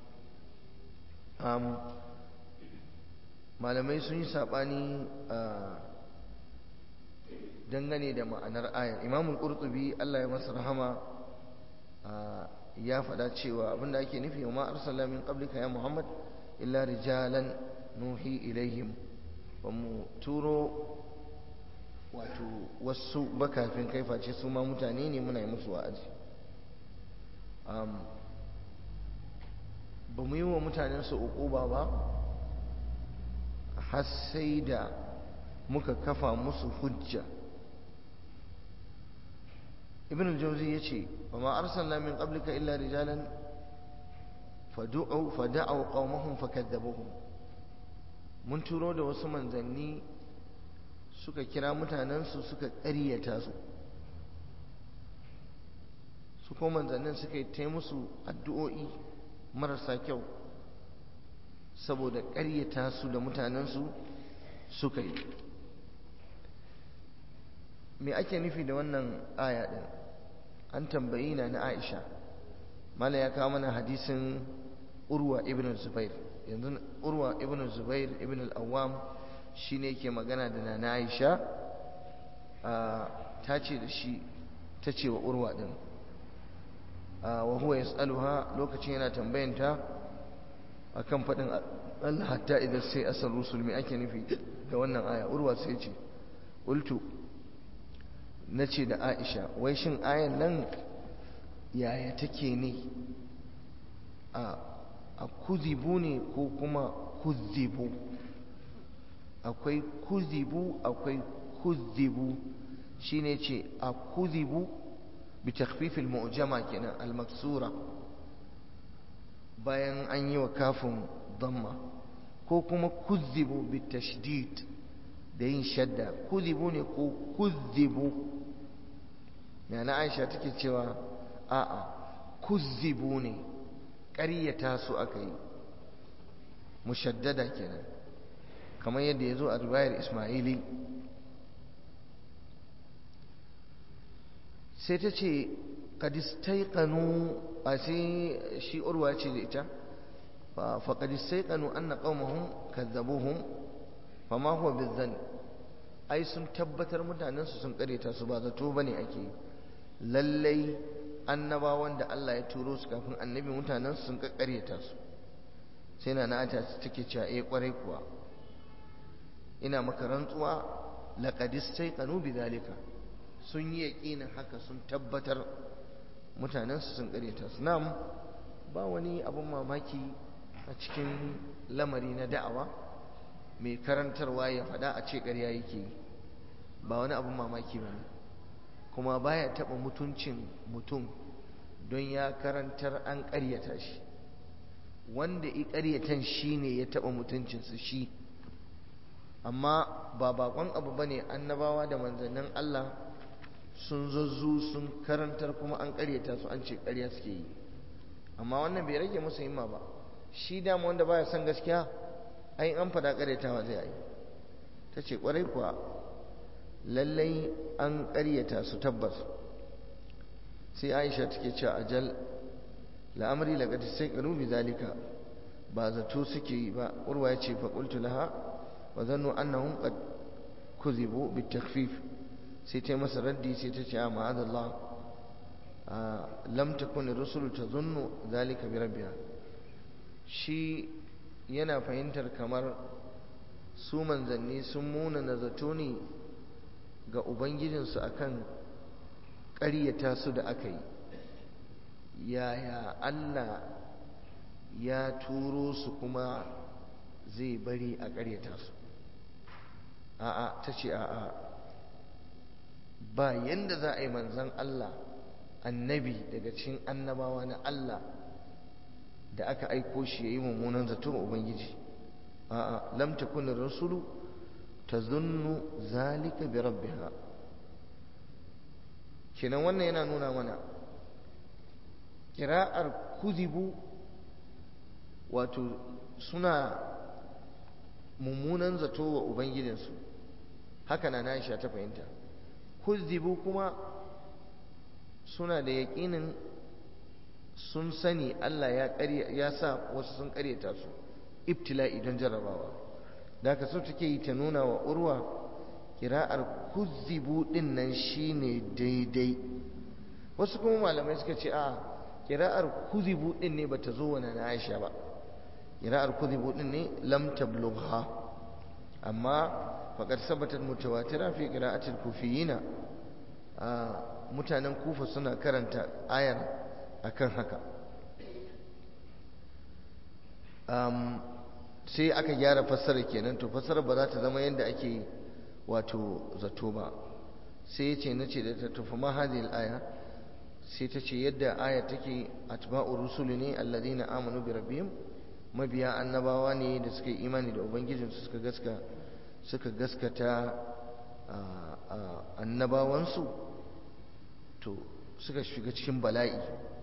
malamai sun yi saɓani dangane da ma'anar ayar imamul qurtubi Allah ya masa rahama ya faɗa cewa abinda ake nufi wa ma arsala min qablika ya muhammad illa rijalan nuhi ilaihim ba mu turo wato wasu bakafin kai face su ma mutane ne muna yi musu wa'azi ba mu yi wa mutanen su uquba ba har sai da muka kafa musu hujja ibn al-jawzi yace wa ma arsalna min qablika illa rijalan fad'u fad'u qaumahum fakadzabuhum mun turo da wasu manzanni suka kira mutanensu suka ƙaryata su su kuma manzannin suka yi ta musu addu'o'i marasa kyau saboda ƙaryata su da mutanensu suka yi me ake nufi da wannan aya ɗin an tambayi na na aisha mala ya kawo mana hadisin urwa ibn zubair yanzu urwa ibn zubair ibn al-awwam shine yake magana da na aisha ta ce da shi ta ce wa urwa din wa huwa yas'aluha lokacin yana tambayanta akan faɗin Allah hatta idan sai asar rusul me ake nufi da wannan aya urwa sai ce ultu na ce da aisha wai shin ayan nan yaya take ne a kuzibu ne ko kuma kuzibu akwai kuzibu akwai kuzibu shine ce a kuzibu bi takhfifil mu'jama kenan al-maksura bayan an yi wa kafin damma ko kuma kuzibu bi tashdid da yin shadda kuzibu ne ko kuzibu yana aisha take cewa a'a kuzibu ne ƙaryata su aka yi mushaddada kenan kamar yadda ya zo a riwayar ismaili sai ta ce kadistaikanu a sai shi urwa ce da ita fa kadistaikanu an na ƙaumahun kazzabuhun fa ma huwa bizzan ai sun tabbatar mutanensu sun ƙaryata su ba zato ba ne ake lallai annabawan da Allah ya turo su kafin annabi mutanen sun kakkaryata su sai na nata take cewa eh kwarai kuwa ina maka rantsuwa laqad istayqanu bidhalika sun yi yaqinin haka sun tabbatar mutanen su sun karyata su nam ba wani abun mamaki a cikin lamari na da'awa mai karantarwa ya faɗa a ce ƙarya yake ba wani abun mamaki ba ne kuma baya taɓa mutuncin mutum don ya karantar an ƙaryata shi wanda i ƙaryatan shi ne ya taɓa mutuncinsu shi amma ba bakon abu ba ne annabawa da manzannin Allah sun zazzu sun karantar kuma an ƙaryata su an ce ƙarya suke yi amma wannan bai rage musu himma ba shi dama wanda baya son gaskiya ai an fada ƙaryatawa zai yi ta ce ƙwarai kuwa lallai an ƙaryata su tabbas sai aisha take cewa ajal la'amari laqad sayqanu bi zalika ba zato suke yi ba urwa ya ce fa qultu laha wa zannu annahum qad kuzibu bit takhfif sai ta masa raddi sai ta ce a ma'adallah lam takun ar-rusulu tazunnu zalika bi rabbiha shi yana fahimtar kamar su manzanni sun muna na zato ne ga ubangijinsu akan ƙaryata su da aka yi yaya Allah ya turo su kuma zai bari a ƙaryata su a'a ta ce a'a ba yanda za a yi manzan Allah annabi daga cikin annabawa na Allah da aka aiko shi ya yi mummunan zato ubangiji a'a lam takun rasulu tazunnu zalika bi rabbiha kenan wannan yana nuna mana kira'ar kuzibu wato suna mummunan zato wa ubangijinsu haka na Aisha ta fahimta kuzibu kuma suna da yaƙinin sun sani Allah ya ya sa wasu sun ƙaryata su ibtila'i don jarrabawa da ka so take yi ta nuna wa urwa kira'ar kuzibu din nan shine daidai wasu kuma malamai suka ce a kira'ar kuzibu din ne bata zo wani na Aisha ba kira'ar kuzibu din ne lam tablugha amma faqad sabatat mutawatira fi qira'atil kufiyina mutanen kufa suna karanta ayar akan haka sai aka gyara fassara kenan to fassara ba za ta zama yadda ake wato zato ba sai ya ce na ce da ta tufa ma hadhihi aya sai ta ce yadda aya take atba'u rusuli ne alladhina amanu bi rabbihim mabiya annabawa ne da suka yi imani da ubangijinsu suka gaska suka gaskata annabawansu to suka shiga cikin bala'i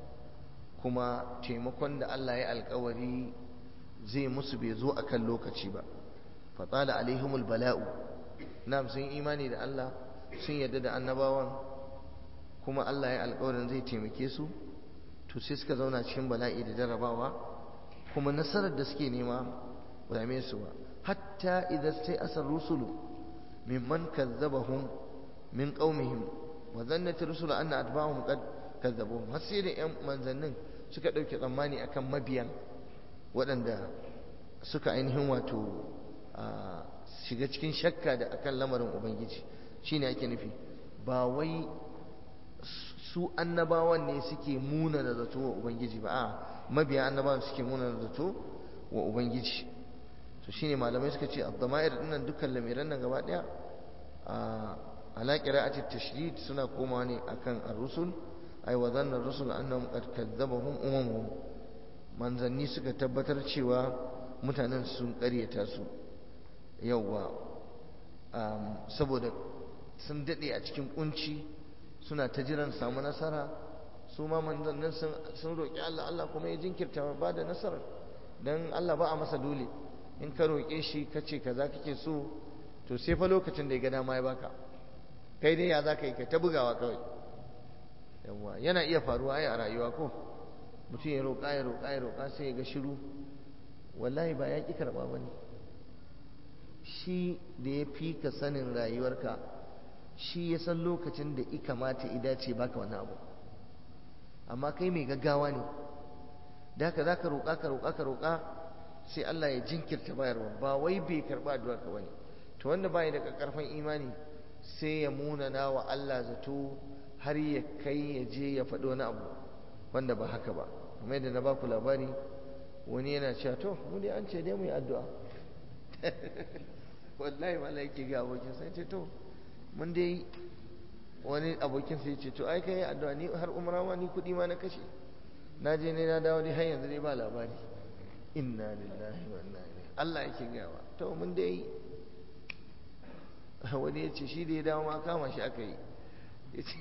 kuma taimakon da Allah ya alkawari zai musu bai zo akan lokaci ba fatala alaihimul bala'u nam sun imani da Allah sun yarda da annabawan kuma Allah ya alkawarin zai taimake su to sai suka zauna cikin bala'i da jarabawa kuma nasarar da suke nema ba dame su ba hatta idan sai asar rusulu mimman kazzabahum min qaumihim wa zannat rusulu anna atba'ahum qad kazzabuhum har sai da yan manzannin suka dauke tsammani akan mabiyan waɗanda suka ainihin wato shiga cikin shakka da akan lamarin ubangiji shine ake nufi ba wai su annabawan ne suke muna da zato wa ubangiji ba a mabiya annabawan suke muna da zato wa ubangiji to shine malamai suka ce abdama'ir dinnan dukkan lamiran nan gaba daya ala qira'ati tashdid suna komawa ne akan ar-rusul ay wa dhanna ar-rusul annahum qad kadzabahum umamuhum manzanni suka tabbatar cewa mutanen sun ƙaryata su yawwa saboda sun daɗe a cikin kunci suna ta jiran samu nasara su ma manzannin sun roƙi Allah Allah kuma ya jinkirta ba da nasarar don Allah ba a masa dole in ka roƙe shi ka ce kaza kake so to sai fa lokacin da ya ga dama ya baka kai dai ya za ka yi ka ta bugawa kawai yawwa yana iya faruwa ai a rayuwa ko mutum ya roƙa ya roƙa ya roƙa sai ya ga shiru wallahi ba ya ƙi karɓa ba ne shi da ya fi ka sanin rayuwarka shi ya san lokacin da i kamata i dace baka wani abu amma kai mai gaggawa ne da haka za ka roƙa ka roƙa ka roƙa sai Allah ya jinkirta bayarwa ba wai bai karɓa addu'a ka bane to wanda bai da ƙarfin imani sai ya munana wa Allah zato har ya kai ya je ya faɗi wani abu wanda ba haka ba kuma yadda na baku labari wani yana cewa to mu dai an ce dai mu yi addu'a wallahi wala yake ga abokin sai ce to mun dai wani abokin sai ce to ai kai addu'a ni har umra ma ni kudi ma na kashe na je ne na dawo dai har yanzu dai ba labari inna lillahi wa inna ilaihi Allah yake gawa to mun dai wani ya ce shi da ya dawo ma kama shi aka yi ya ce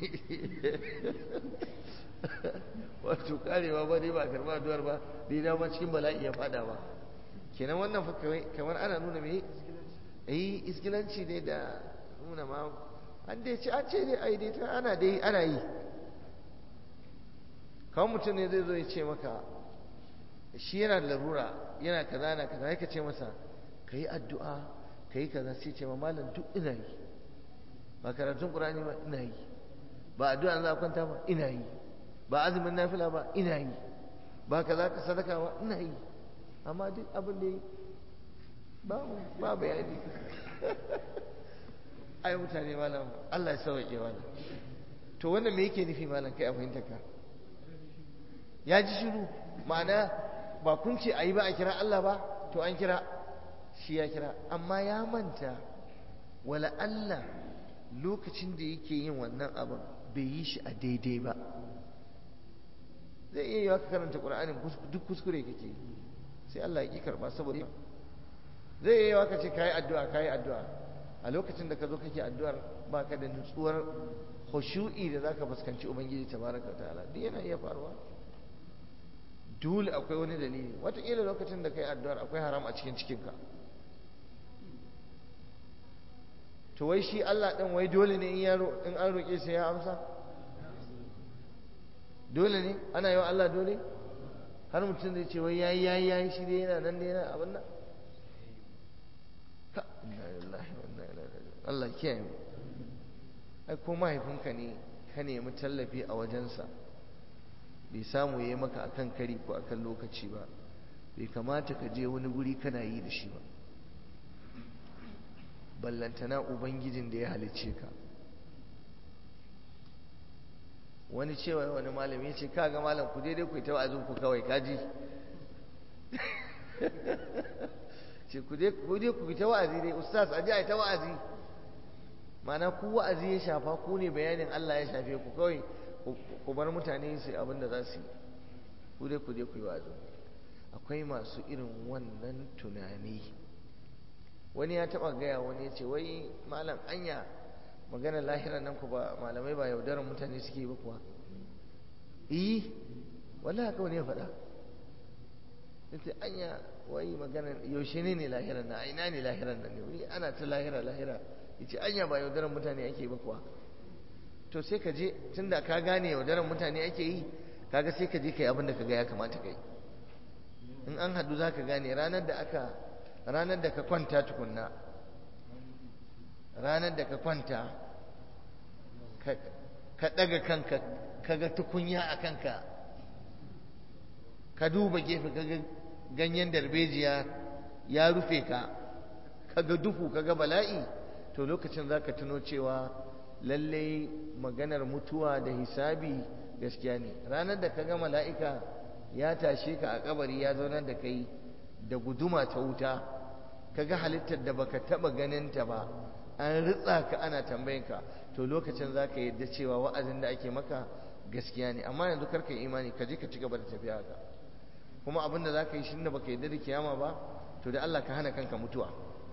wato karewa ba dai ba karba addu'ar ba da ya dawo ma cikin bala'i ya fada ba kenan wannan fa kamar ana nuna me eh iskilanci ne da nuna ma an dai ce an ce dai ai dai ta ana dai ana yi kawai mutum ne zai zo ya ce maka shi yana da larura yana kaza na kaza ya ce masa ka yi addu'a ka yi kaza sai ce ma malam duk ina yi ba karatun ƙurani ba ina yi ba addu'a za a kwanta ba ina yi ba azumin nafila ba ina yi ba kaza ka sadaka ba ina yi amma duk abin da yi ba ba bayani ai mutane malam Allah ya sauke malam to wannan me yake nufi malam kai a fahimta ka ya ji shiru ma'ana ba kun ce ayi ba a kira Allah ba to an kira shi ya kira amma ya manta wala Allah lokacin da yake yin wannan abin bai yi shi a daidai ba zai iya yi ka karanta ƙur'anin duk kuskure kake sai Allah ya ƙi karɓa saboda zai iya yi ka ce kayi addu'a kayi addu'a a lokacin da ka zo kake addu'ar ba ka da nutsuwar khushu'i da zaka fuskanci ubangiji tabaraka ta'ala duk yana iya faruwa dole akwai wani dalili wataƙila lokacin da kai addu'ar akwai haram a cikin cikinka to wai shi Allah ɗin wai dole ne in an roƙe sai ya amsa dole ne ana yi wa Allah dole har mutum zai ce wai yayi yayi yayi shi dai yana nan dai yana abin nan ka inna lillahi wa inna ilaihi raji'un Allah kiyaye mu ai ko mahaifinka ne ka nemi tallafi a wajensa bai samu yayi maka akan kari ko akan lokaci ba bai kamata ka je wani guri kana yi da shi ba ballantana ubangijin da ya halicce ka wani cewa wani malami ya ce kaga malam ku daidai ku yi ta wa'azin ku kawai kaji ce ku dai ku yi ta wa'azi dai ustaz aje a yi ta wa'azi mana ku wa'azi ya shafa ku ne bayanin Allah ya shafe ku kawai ku bar mutane su abin da za su yi ku dai ku dai ku yi wa'azi akwai masu irin wannan tunani wani ya taba gaya wani ya ce wai malam anya maganar lahirar nan ku ba malamai ba yaudarar mutane suke ba kuwa eh wallahi haka wani ya faɗa yace anya wai maganar yaushe ne ne lahirar nan ina ne lahirar nan ne wai ana ta lahira lahira yace anya ba yaudarar mutane ake ba kuwa to sai ka je tunda ka gane yaudarar mutane ake yi kaga sai ka je kai abin da ka ga ya kamata kai in an hadu za ka gane ranar da aka ranar da ka kwanta tukunna ranar da ka kwanta ka ɗaga kanka ka ga tukunya a kanka ka duba gefe ka ga ganyen darbejiya ya rufe ka ka ga duhu ka ga bala'i to lokacin za ka tuno cewa lallai maganar mutuwa da hisabi gaskiya ne ranar da ka ga mala'ika ya tashe ka a kabari ya zaunar da kai da guduma ta wuta ka ga halittar da baka taba ganinta ba an ritsa ka ana tambayinka to lokacin za ka yadda cewa wa'azin da ake maka gaskiya ne amma yanzu karka yi imani ka je ka ci gaba da tafiya haka kuma abin da za ka yi shi da baka yadda da kiyama ba to da Allah ka hana kanka mutuwa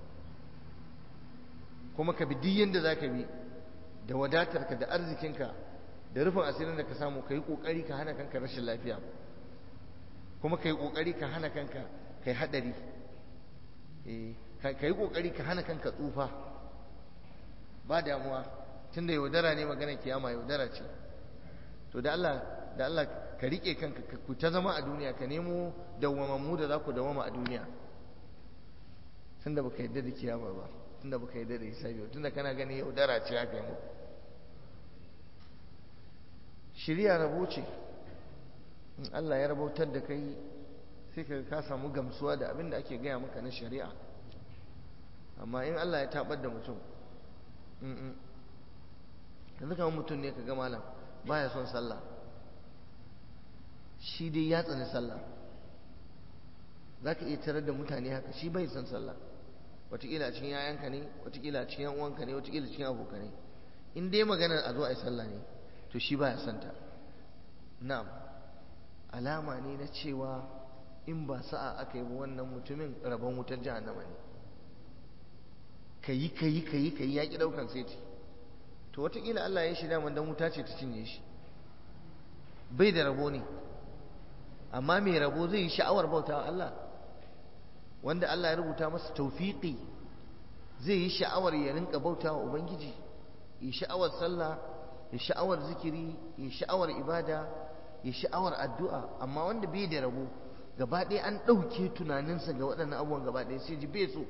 kuma ka bi duk yanda za ka bi da wadatarka da arzikinka da rufin asirin da ka samu ka yi ƙoƙari ka hana kanka rashin lafiya kuma ka yi ƙoƙari ka hana kanka ka yi haɗari ka yi ƙoƙari ka hana kanka tsufa ba damuwa tunda yaudara ne maganar kiyama yaudara ce to da Allah da Allah ka rike kanka ku ta zama a duniya ka nemo dawwamammu da za ku dawwama a duniya tunda baka yadda da kiyama ba tunda baka yadda da hisabi ba tunda kana gani yaudara ce haka yi shirya rabo ce in Allah ya rabautar da kai sai ka ka samu gamsuwa da abin da ake gaya maka na shari'a amma in Allah ya tabar da mutum yanzu kamar mutum ne ka ga malam baya son sallah shi dai ya tsani sallah za ka iya tarar da mutane haka shi bai son sallah wataƙila a cikin yayanka ne wataƙila a cikin uwanka ne wataƙila cikin abokanai in dai maganar a zo a yi sallah ne to shi baya son ta na'am alama ne na cewa in ba sa'a aka yi wannan mutumin rabon wutar jahannama ne kayi kayi kayi kayi ya ki daukan seti to wataƙila Allah ya shi daman dan wuta ce ta cinye shi bai da rabo ne amma mai rabo zai yi sha'awar bauta Allah wanda Allah ya rubuta masa taufiƙi zai yi sha'awar ya rinka bauta wa Ubangiji yi sha'awar sallah ya sha'awar zikiri ya sha'awar ibada ya sha'awar addu'a amma wanda bai da rabo gaba ɗaya an ɗauke tunaninsa ga waɗannan abubuwan gaba ɗaya sai ji bai so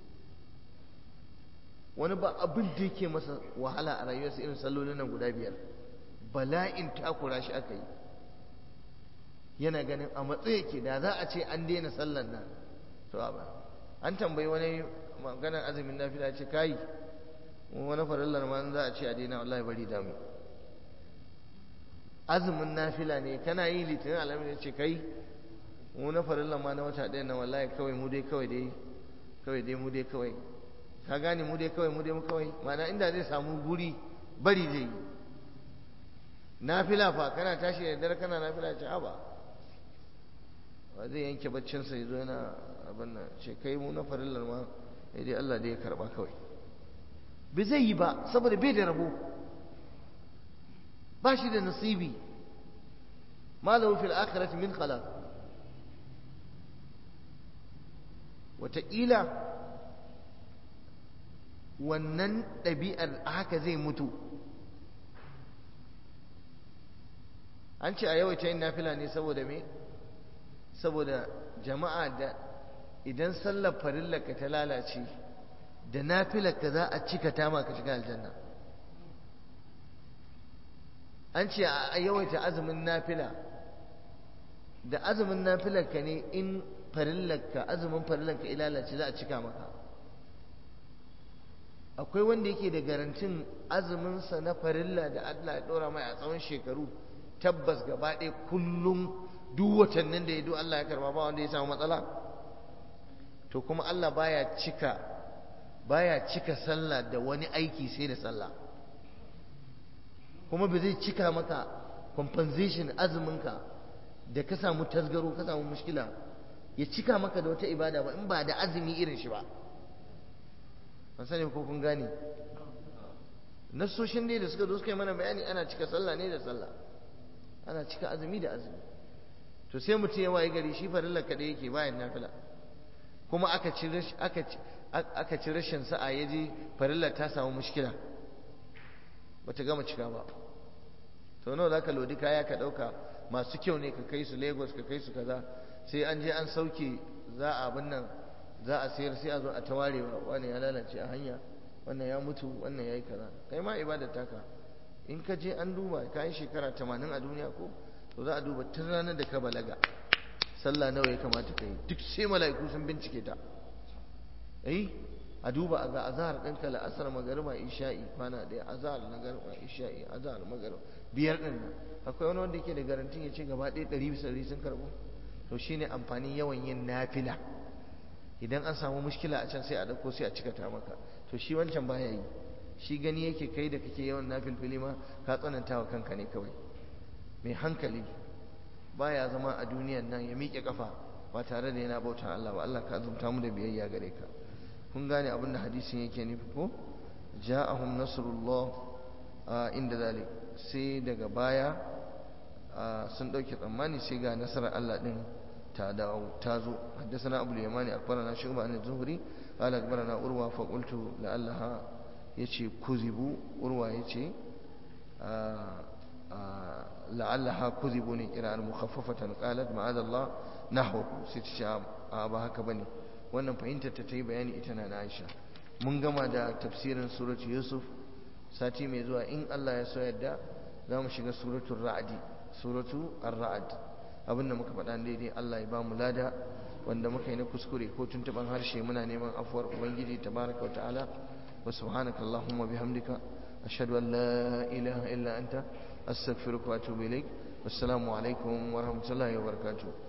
wani ba abin da yake masa wahala a rayuwarsa irin sallolin nan guda biyar bala'in takura shi aka yi yana ganin a matsayi yake da za a ce an daina sallan nan to ba an tambayi wani maganar azumin nafila ce kai wani farillar ma za a ce a daina wallahi bari damu azumin nafila ne kana yi litinin alamin ce kai wani farillar ma na wata ɗaya na wallahi kawai mu dai kawai dai kawai dai mu dai kawai ka gane mu dai kawai mu dai mu kawai mana inda zai samu guri bari zai yi nafila fa kana tashi da dare kana nafila ce haba ba zai yanke baccinsa ya zo yana abin nan ce kai mu na farillar ma sai dai Allah dai ya karba kawai bai zai yi ba saboda bai da rabo ba shi da nasibi malahu fil akhirati min khalaq wataƙila wannan ɗabi'ar haka zai mutu an ce a yawaita yin nafila ne saboda me saboda jama'a da idan sallar farillarka ta lalace da nafilarka za a cika ta maka shiga aljanna an ce a yawaita azumin nafila da azumin nafilarka ne in farillarka azumin farillarka ya lalace za a cika maka akwai wanda yake da garantin azuminsa na farilla da Allah ya ɗora mai a tsawon shekaru tabbas gaba ɗaya kullum duk watannin da ya do Allah ya karba ba wanda ya samu matsala to kuma Allah baya cika baya cika sallah da wani aiki sai da sallah kuma ba zai cika maka compensation azuminka da ka samu tasgaro ka samu mushkila ya cika maka da wata ibada ba in ba da azumi irin shi ba ban sani ko kun gane nassoshin dai da suka zo suka yi mana bayani ana cika sallah ne da sallah ana cika azumi da azumi to sai mutum ya waye gari shi farillar kaɗai yake bayan nafila kuma aka ci aka ci rashin sa'a ya je farillar ta samu mushkila bata gama cika ba to nawa zaka lodi kaya ka ɗauka masu kyau ne ka kai su lagos ka kai su kaza sai an je an sauke za a abin nan za a sayar sai a zo a tawarewa wani ya lalace a hanya wannan ya mutu wannan ya yi kaza kai ma ibadar taka in ka je an duba ka yi shekara tamanin a duniya ko to za a duba tun ranar da ka balaga sallah nawa ya kamata ka yi duk sai mala'iku sun bincike ta eh a duba a ga azhar ɗinka la'asar magariba isha'i kwana ɗaya azhar magariba isha'i azhar magariba biyar ɗin nan akwai wani wanda yake da garantin ya ce gaba ɗaya ɗari bisa ɗari sun karɓo to shine amfanin yawan yin nafila idan an samu mushkila a can sai a ɗauko sai a cika ta maka to shi wancan baya yi shi gani yake kai da kake yawan nafilfili ma ka tsananta wa kanka ne kawai mai hankali baya zama a duniyan nan ya miƙe kafa ba tare da yana bauta Allah ba Allah ka azumta mu da biyayya gare ka kun gane abin da hadisin yake nufi ko ja'ahum nasrullah inda zalik sai daga baya sun dauke tsammani sai ga nasarar Allah din ta dawo ta zo haddathana abul yamani akbarana shuba an zuhri qala akbarana urwa fa qultu la'allaha yace kuzibu urwa yace la'allaha kuzibu ne kira'ar mukhaffafatan qalat ma'adallah nahwu sai ta ce a ba haka bane wannan fahimtar ta yi bayani ita na Aisha mun gama da tafsirin surat Yusuf sati mai zuwa in Allah ya so yadda za mu shiga suratul ra'di suratu ar-ra'd abinda muka faɗa daidai Allah ya ba mu lada wanda muka yi na kuskure ko tuntuban harshe muna neman afuwar ubangiji tabaraka wa ta'ala wa subhanaka allahumma bihamdika ashhadu an la ilaha illa anta astaghfiruka wa atubu ilaik wassalamu alaikum wa rahmatullahi wa barakatuh